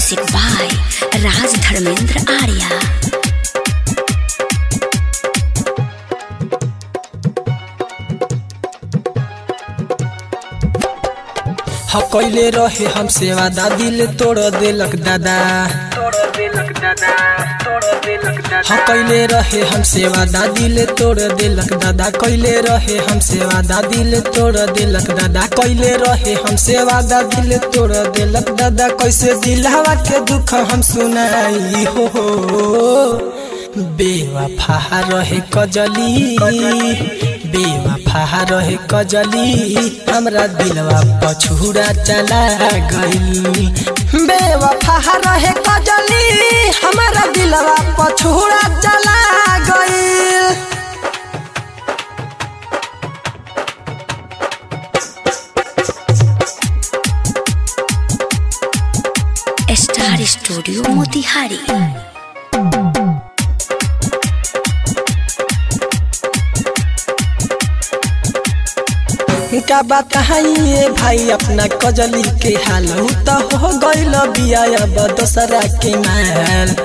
Music by Raj Dharmendra Arya. ह कैले रहे हमसे वादा दिल तोड़ देलक दादा ह कैले रहे हमसे वादा दिल तोड़ देलक दादा कैले रहे हमसे वादा दिल तोड़ देलक दादा कैले रहे हमसे वादा दिल तोड़ देलक दादा कैसे दिलवा के दुख हम सुनाई हो बेवफा रहे कजली बेवफा रहे कजली हमरा दिलवा पछुरा चला गई बेवफा रहे कजली हमरा दिलवा पछुरा चला गई Star Studio Motihari. का बात ये भाई अपना कजली के हाल उ त हो गइल बिया अब दोसरा के माल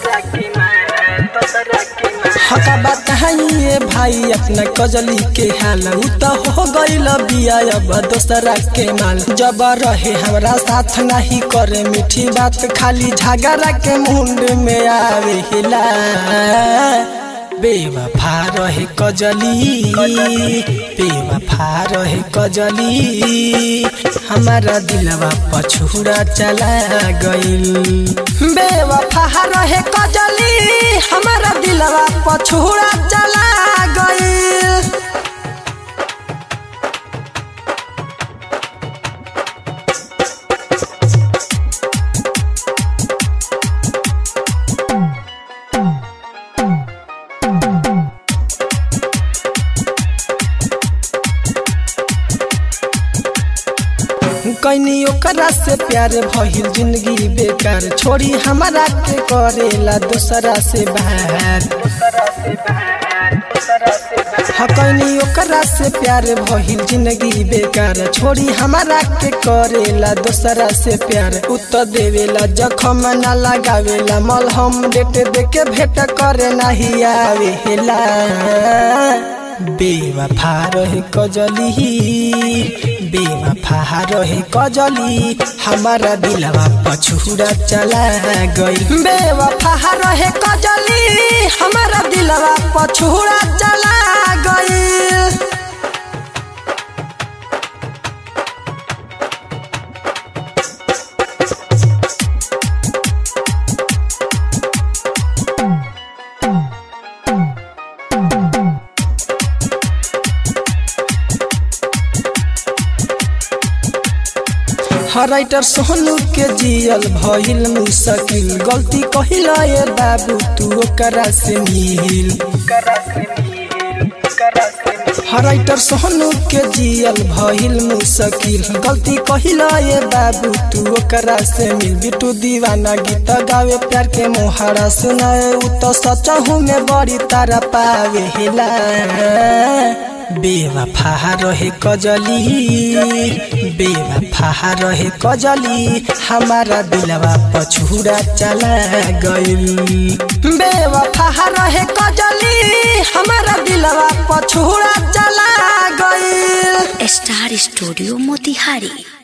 हका बात ये भाई अपना कजली के हाल उ त हो गइल बिया अब दोसरा के माल जब रहे हमरा साथ नहीं करे मीठी बात खाली झगड़ा के मुंड में आवे हिला बेवफा रहे कजली बेवफा रहे कजली हमारा दिलवा पछुरा चला गइल बेवफा रहे कजली हमारा दिलवा पछुरा चला गइल कैनी ओकरा से प्यार भइल जिंदगी बेकार छोड़ी हमारा के करेला दूसरा से बाहर हकैनी ओकरा से प्यार भइल जिंदगी बेकार छोड़ी हमारा के करेला दूसरा से प्यार उत देवेला जखम ना लगावेला मलहम डेट देके भेट करे नहीं आवेला बेवफा रहे कजली बेवफा रहे कजली हमारा दिलवा पछुरा चला गई बेवफा रहे कजली हमारा दिलवा पछुरा चला गई राइटर सोनू के जियल भइल मुश्किल गलती कहिला ये बाबू तू ओकरा से मिल राइटर सोनू के जियल भइल मुश्किल गलती कहिला ये बाबू तू ओकरा से मिल बिटू दीवाना गीत गावे प्यार के मोहरा सुनाए उ तो सचहू में बड़ी तारा पावे हिला बेवफा रहे कजली बेवफा रहे कजली हमारा दिलवा पछुरा चला गइल बेवफा रहे कजली हमारा दिलवा पछुरा चला गइल Star Studio Motihari.